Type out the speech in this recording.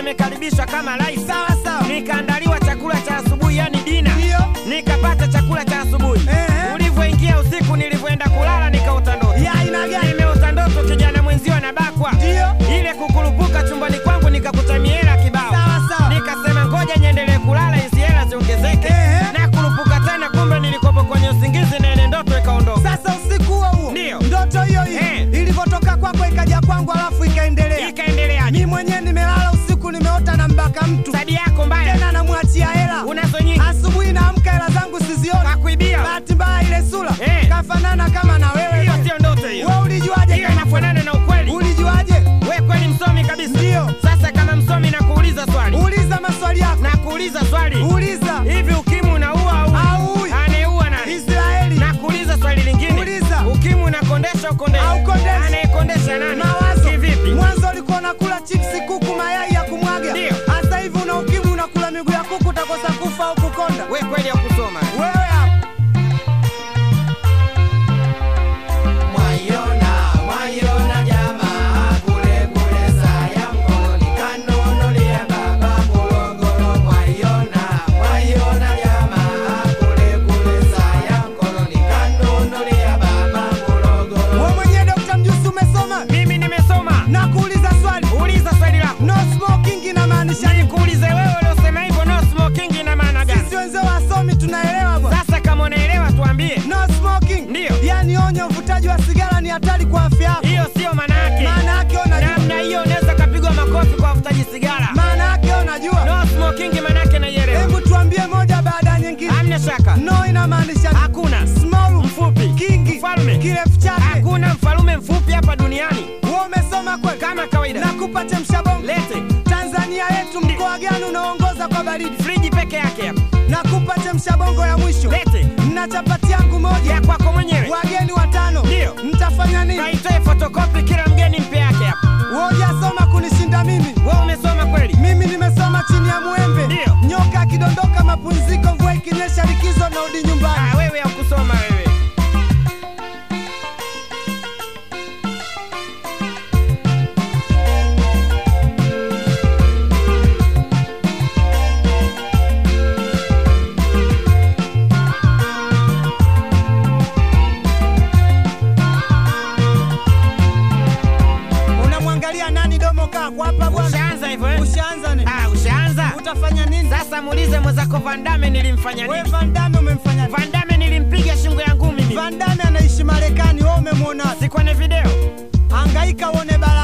nimekaribishwa kama rais. Sawa sawa. Nikaandaliwa chakula cha asubuhi, yani dina. Ndio. Nikapata chakula cha asubuhi. Ehe. Ulivyoingia usiku, nilivyoenda kulala, nikaota ndoto. Ya aina gani? Nimeota ndoto kijana mwenzio anabakwa. Ndio. Ile kukurupuka chumbani kwangu, nikakuta miela kibao. Sawa sawa. Nikasema ngoja niendelee kulala, hizi hela ziongezeke. Ehe. Na kurupuka tena, kumbe nilikopo kwenye usingizi na ile ndoto ikaondoka. Sasa usiku huo huo Ndio. ndoto hiyo hiyo Eh. ilivyotoka kwako ikaja kwangu, alafu ikaendelea. Ikaendeleaje? Mi mwenyewe nimelala usiku, nimeota na mbaka mtu Sadi yako mbaya tena, namwachia hela. unazo nyingi, Asubuhi naamka hela zangu sizioni, kakuibia. bahati mbaya ile sura Eh. kafanana kama na wewe. Hiyo sio ndoto hiyo, Wewe ulijuaje? hiyo kama- inafanana na ukweli. Ulijuaje? We kweli msomi kabisa. Ndio. Sasa kama msomi, nakuuliza swali, Uliza maswali yako, nakuuliza swali, uliza. hivi ukimwi unaua au Aui. anayeua nani? Israeli Nakuuliza swali lingine, Uliza. ukimwi unakondesha ukondesha Au kondeshi. anayekondesha nani? mawazo. Kivipi? Mwanzo ulikuwa unakula chipsi, kuku, mayai ya kumwaga. Ndio. Sasa hivi una ukimwi, unakula miguu ya kuku, utakosa kufa au kukonda. We kweli ya kusoma Wewe hapo Mwaiona, mwaiona jamaa kule kule saya mkoloni kanunulia baba Morogoro. Mwaiona, mwaiona jamaa kule kule saya mkoloni kanunulia baba Morogoro. wewe mwenyewe Dr. Mjusi umesoma mimi nimesoma. na kuuliza swali. Uliza swali lako, No smoking inamaanisha nini? nikuulize wewe uliosema hivyo, no smoking ina maana gani? Sisi wenzao wasomi tunaelewa bwana. Sasa kama unaelewa tuambie, No smoking. Ndio. Yaani onyo uvutaji wa sigara ni hatari kwa afya yako. hiyo sio maana yake. Maana yake unajua. Namna hiyo unaweza kapigwa makofi kwa wafutaji sigara. Maana yake unajua. No smoking maana yake naielewa, Hebu tuambie moja baada ya nyingine. hamna shaka. No inamaanisha nini? Hakuna Small, mfupi, kingi, mfalme, kirefu chake. hakuna mfalume mfupi hapa duniani Wewe umesoma kweli? kama kawaida. Nakupa chemsha bongo. Lete Tanzania yetu mkoa gani unaongoza kwa baridi? friji peke yake hapa, Nakupa chemsha bongo ya mwisho. lete Mna chapati yangu moja. ya kwako mwenyewe, Wageni watano. Ndio. Mtafanya nini? kaitoe fotokopi kila mgeni mpe yake hapa. Wewe hujasoma kunishinda mimi. Wewe umesoma kweli? Mimi nimesoma chini ya mwembe. Ndio. Nyoka akidondoka mapumziko, mvua ikinyesha likizo, narudi nyumbani. Ah, wewe hakusoma wewe. Unamwangalia nani domo kako hapa bwana? Ushaanza hivyo eh? Ushaanza nini? Ah, ushaanza. Utafanya nini? Sasa muulize mwenzako Van Damme nilimfanya Wewe nini? Van Damme umemfanya nini? Van Damme nilimpiga shingo ya ngumi mimi. Van Damme anaishi Marekani, wewe umemwona? Si kwenye video. Hangaika uone bara